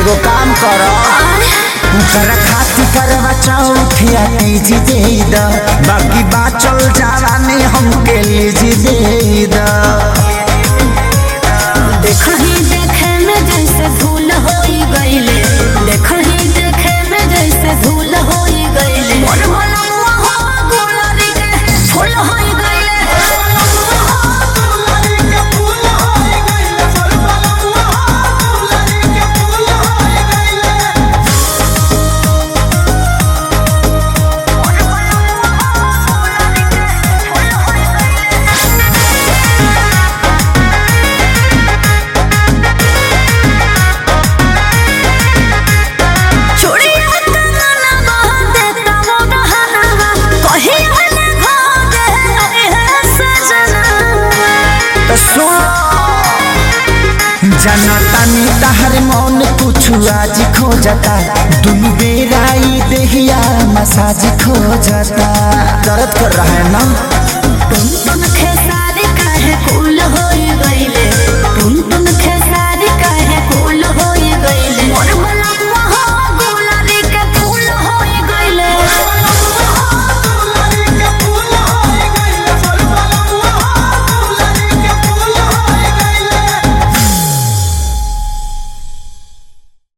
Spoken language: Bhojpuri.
एगो काम कर ओकरा खातिर करवा चौथिया तीज दे द बाकी बाचल जवानी हमके लीज दे द देखही देखे में जैसे धूल होई गईले देखही देखे में जैसे धूल होई गईले मोर मनवा हो गुलाबी के फूल होई गईले चूड़िया कंगना बहा देता वो बहाना कहीं हले भागे है सजना तो सुन जनतानी तहर मौन कुछ आज खोजता दुनु बेराई देहिया मसाज खोजता दर्द कर रहा है ना तुम तुम खेसारी काहे कुल होई गईले तुम तुम खे